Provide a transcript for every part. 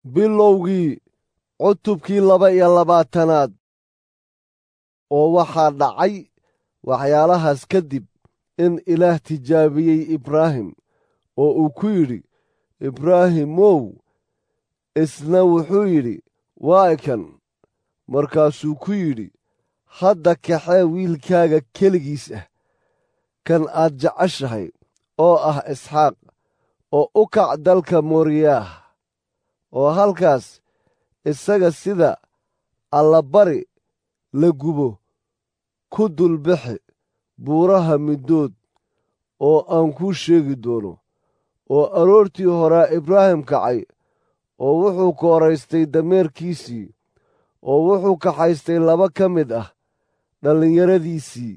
bilowgii cutubkii laba iyo labaatanaad oo waxaa dhacay waxyaalahaas kadib in ilaah tijaabiyey ibraahim oo uu ku yidhi ibraahimow isna wuxuu yidhi waa kan markaasuu ku yidhi hadda kaxee wiilkaaga keligiis ah kan aad jeceshahay oo ah isxaaq oo u kac dalka mooriyaah oo halkaas isaga sida allabari la gubo ku dulbixi buuraha middood oo aan kuu sheegi doono oo aroortii horaa ibraahim kacay oo wuxuu kooraystay dameerkiisii oo wuxuu kaxaystay laba ka mid ah dhallinyaradiisii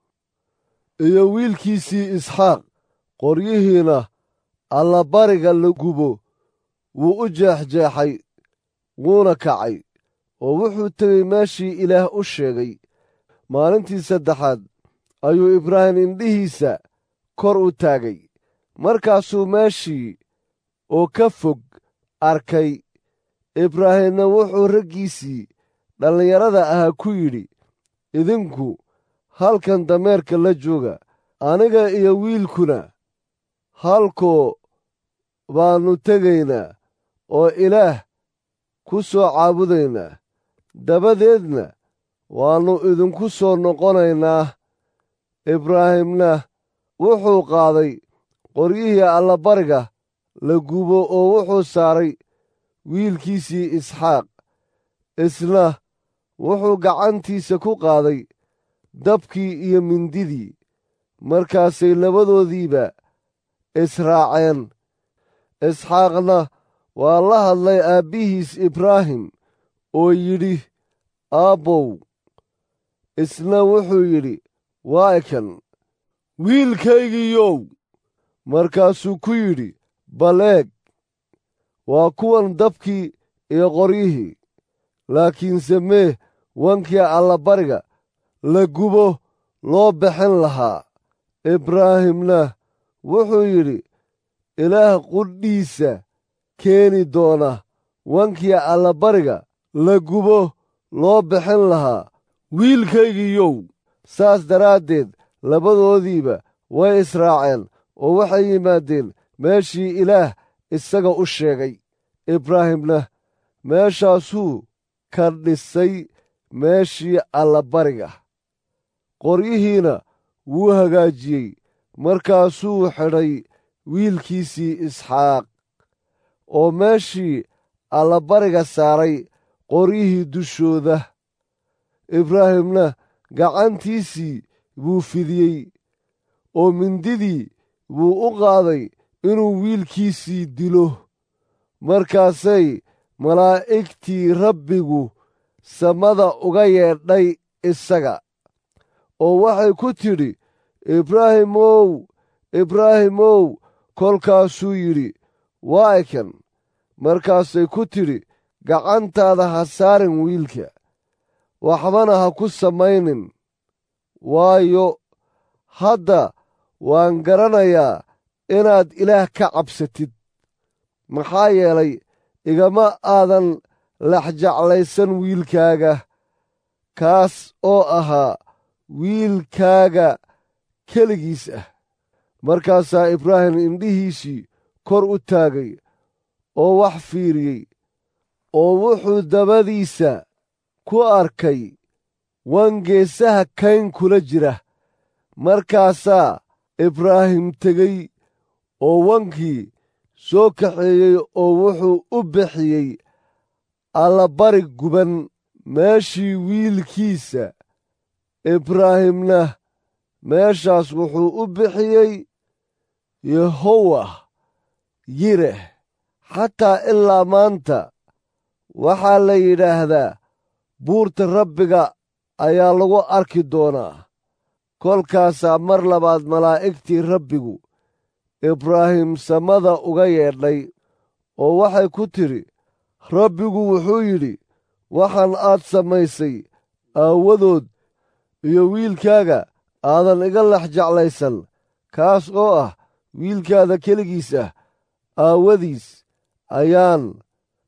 iyo wiilkiisii isxaaq qoryihiina allabariga la gubo wuu u jeexjeexay wuuna kacay oo wuxuu tegey meeshii ilaah u sheegay maalintii saddexaad ayuu ibraahim indhihiisa kor u taagay markaasuu meeshii oo ka fog arkay ibraahimna wuxuu raggiisii dhallinyarada ahaa ku yidhi idinku halkan dameerka la jooga aniga iyo wiilkuna halkoo baannu tegaynaa oo ilaah ku soo caabudaynaa dabadeedna waannu idinku soo noqonaynaa ibraahimna wuxuu qaaday qoryihii allabariga la gubo oo wuxuu saaray wiilkiisii isxaaq isna wuxuu gacantiisa ku qaaday dabkii iyo mindidii markaasay labadoodiiba israaceen isxaaqna waa la hadlay aabbihiis ibraahim oo yidhi aabbow isna wuxuu yidhi waa kan wiilkaygiiyow markaasuu ku yidhi bal eeg waa kuwan dabkii iyo qoryihii laakiinse mee wankii allabariga la gubo loo bixin lahaa ibraahimna wuxuu yidhi ilaah qudhiisa keeni doona wankii allabariga la gubo loo bixin lahaa wiilkaygiiyow saas daraaddeed labadoodiiba way israaceen oo waxay yimaadeen meeshii ilaah isaga u sheegay ibraahimna meeshaasuu ka dhisay meeshii allabariga qoryihiina wuu hagaajiyey markaasuu xidhay wiilkiisii isxaaq oo meeshii allabariga saaray qoryihii dushooda ibraahimna gacantiisii buu fidiyey oo mindidii buu u qaaday inuu wiilkiisii dilo markaasay malaa'igtii rabbigu samada uga yeedhay isaga oo waxay ku tidhi ibraahimow ibraahimow kolkaasuu yidhi waa kan markaasay ku tidhi gacantaada ha saarin wiilka waxbana ha ku samaynin waayo hadda waan garanayaa inaad ilaah ka cabsatid maxaa yeelay igama aadan laxjeclaysan wiilkaaga kaas oo ahaa wiilkaaga keligiis ah markaasaa ibraahim indhihiisii kor u taagay oo wax fiiriyey oo wuxuu dabadiisa ku arkay wangeesaha kayn kula jira markaasaa ibraahim tegey oo wankii soo kaxeeyey oo wuxuu u bixiyey allabari guban meeshii wiilkiisa ibraahimna meeshaas wuxuu u bixiyey yehowah yireh xataa ilaa maanta waxaa la yidhaahdaa buurta rabbiga ayaa lagu arki doonaa kolkaasaa mar labaad malaa'igtii rabbigu ibraahim samada uga yeedhay oo waxay ku tidhi rabbigu wuxuu yidhi waxaan aad samaysay aawadood iyo wiilkaaga aadan iga lex jeclaysan kaas oo ah wiilkaada keligiis ah aawadiis ayaan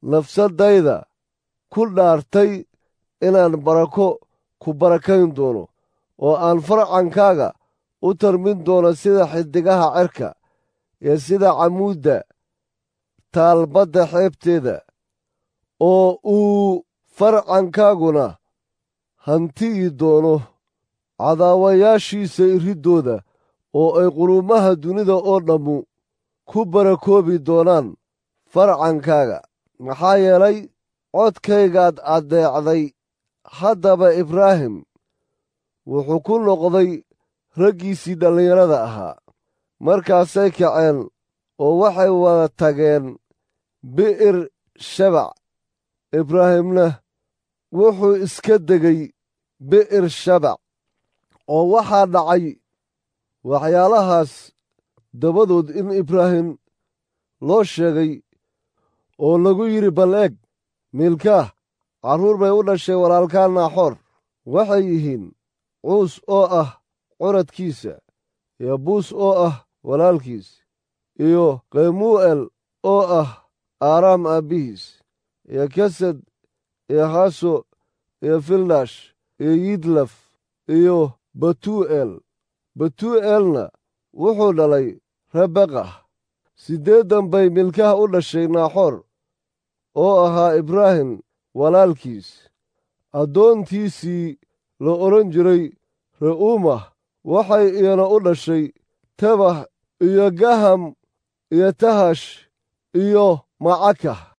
nafsaddayda ku dhaartay inaan barako ku barakayn doono oo aan farcankaaga u tarmin doono sida xiddigaha cerka iyo sida camuudda taalbadda xeebteeda oo uu farcankaaguna hanti'i doono cadaawayaashiisa iriddooda oo ay quruumaha dunida oo dhammu ku barakoobi doonaan farcankaaga maxaa yeelay codkaygaad addeecday haddaba ibraahim wuxuu ku noqday raggiisii dhallinyarada ahaa markaasay kaceen oo waxay wada tageen bi'ir shabac ibraahimna wuxuu iska degay bi'ir shabac oo waxaa dhacay waxyaalahaas dabadood in ibraahim loo sheegay oo lagu yidhi bal eg miilkaah carruur bay u dhashay walaalkaa naaxoor waxay yihiin cuus oo ah curadkiisa iyo buus oo ah walaalkiis iyo kemuu'el oo ah aaraam aabbihiis iyo kesed iyo haso iyo fildash iyo yidlaf iyo batuu'el batuu'elna wuxuu dhalay rebekah siddeeddan bay milkaha u dhashay naaxoor oo ahaa ibraahim walaalkiis addoontiisii la odhan jiray re'uumah waxay iyana u dhashay tebah iyo gaham iyo tahash iyo macakah